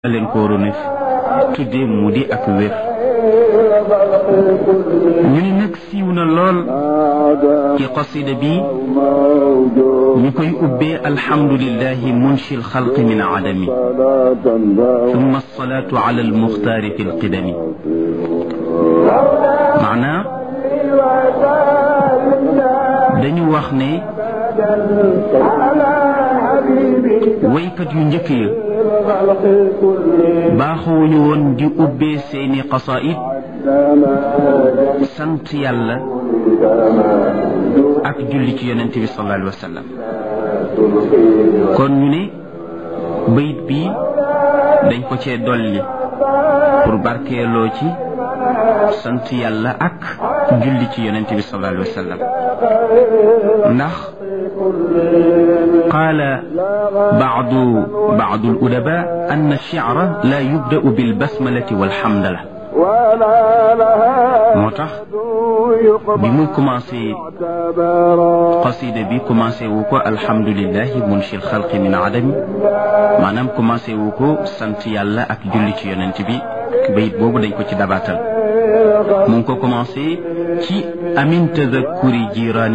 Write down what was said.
leen ko waroon a tuddee mu di ak wér ñu ni nag siiw na lool ci qasida bi ñu koy ubbee alhamdulillahi munshi alxalqi min adami thumma alsalatu ala almuxtaari fi alqidami maanaa dañu wax ne waykat yu njëkk ya baaxuwuñu woon di ubbee seeni qasaid sant yàlla ak julli ci yonente bi sallallahu alayhi wa sallam kon ñu ne bayit bi dañ ko cee dolli pour barkeeloo ci sant yàlla ak julli ci yonente bi sallallahu alayhi wa sallam ndax qaala baadu baadu al-udaba anna ash-shi'ra la yubda'u bil basmalati wal hamdala moo tax bi mu commencé qasida bi commencé wu ko alhamdulillahi munshi al-xalqi min adami maanaam commencé wu ko sant yàlla ak julli ci yonent bi bayit boobu dañ ko ci dabaatal mu ngi ko commencé ci amin tadakkuri jiraan